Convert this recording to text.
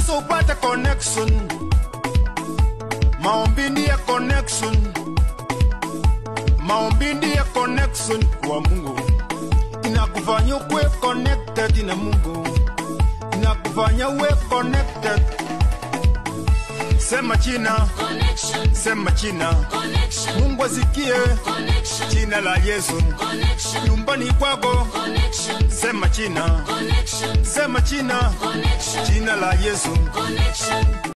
unapaswa upate connection maombi ndiye connection maombi ndiye connection kwa mungu inakufanya ukuwe connected na mungu inakufanya uwe connected sema china Connection, sema china connection, mungu asikie connection, jina la yesu connection, nyumbani kwako connection, sema china connection, sema china connection, jina la yesu connection.